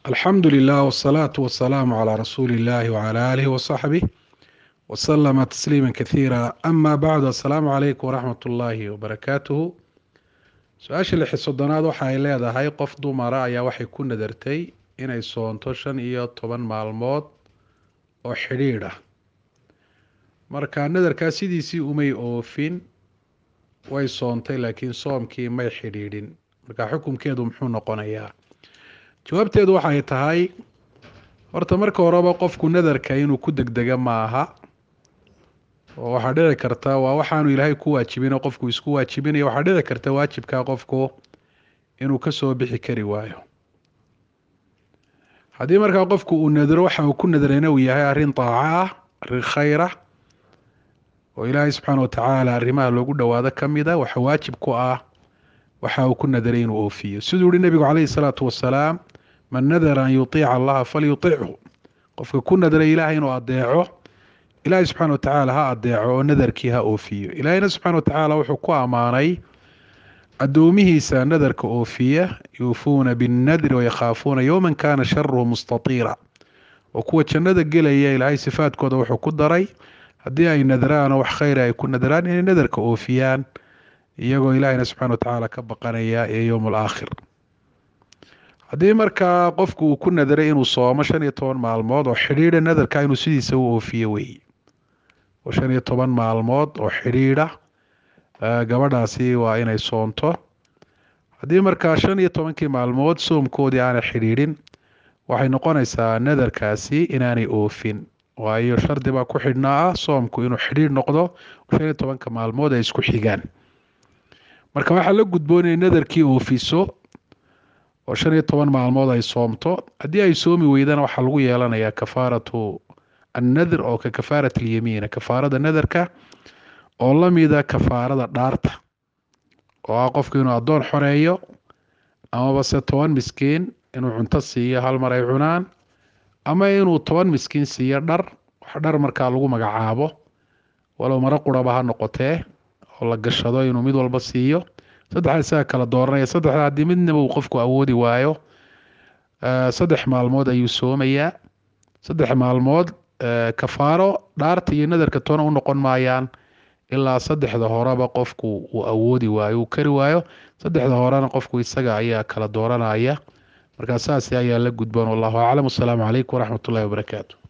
alxamdu lilah wsalaatu wasalaamu calaa rasuuli illahi wcala aalihi wasaxbih wasalama tasliima kathiira ama bacdu assalaamu calaykum waraxmat ullaahi wabarakaatuhu su-aasha lixi soddonaad waxa ay leedahay qof dumara ayaa waxay ku nadartay inay soonto shan iyo toban maalmood oo xidhiidh ah marka nadarkaa sidiisii umay oofin way soontay laakiin soomkii may xidhiidhin marka xukunkeedu muxuu noqonayaa jawaabteedu waxay tahay horta marka horeba qofku nadarka inuu ku degdega maaha oo waxaa dhici karta waa waxaanu ilaahay ku waajibino qofku isku waajibinaya waxaa dhici karta waajibkaa qofku inuu kasoo bixi kari waayo haddii markaa qofku uu nadro waxa uu ku nadrayna uu yahay arrin daaco ah arrin khayra oo ilaahay subxaana watacaala arrimaha loogu dhowaado ka mida waxa waajib ku ah waxa uu ku nadaray inuu oofiyo siduu yihi nebigu calayhi salaatu wasalaam man nadara an yuiica allaha falyutichu qofka ku nadray ilaahay inuu adeeco ilaahay subxana watacaala ha adeeco oo nadarkii ha oofiyo ilaahayna subxana watacaala wuxuu ku ammaanay addoomihiisa nadarka oofiya yuufuuna binnadri wayakhaafuuna yowman kana sharuhu mustatiira oo kuwa jannada gelaya ilaahay sifaadkooda wuxuu ku daray haddii ay nadraanoo wax khayra ay ku nadraan inay nadarka oofiyaan iyagoo ilaahayna subxana watacaala ka baqanaya ee yowm alaakhir haddii markaa qofku uu ku nadaray inuu soomo shan iyo toban maalmood oo xidhiidha nadarka inuu sidiisa u oofiyo weeye oo shan iyo toban maalmood oo xidhiidha gabadhaasi waa inay soonto haddii markaa shan iyo tobankii maalmood soomkoodii aanay xidhiidhin waxay noqonaysaa nadarkaasi inaanay oofin waayo shardi baa ku xidhnaa ah soomku inuu xidhiidh noqdo shan iyo tobanka maalmood ay isku xigaan marka waxaa la gudboon inay nadarkii oofiso oo shan iyo toban maalmood ay soomto haddii ay soomi weydana waxaa lagu yeelanayaa kafaaratu annadr oo ka kafaarat alyamiina kafaarada nadarka oo lamida kafaarada dhaarta oo ah qofku inuu addoon xoreeyo amaba se toban miskiin inuu cunto siiyo hal mar ay cunaan ama inuu toban miskiin siiyo dhar wax dhar markaa lagu magacaabo walow maro quraba ha noqotee oo la gashado inuu mid walba siiyo saddexda isaga kala dooranaya saddexda haddii midnaba uu qofku awoodi waayo saddex maalmood ayuu soomayaa saddex maalmood kafaaro dhaarta iyo nadarka toona u noqon maayaan ilaa saddexda horeba qofku uu awoodi waayo uu kari waayo saddexda horena qofku isaga ayaa kala dooranaya markaa saas ayaa la gudboon wallahu aclam wasalaamu calaykum waraxmat ullahi wabarakaatu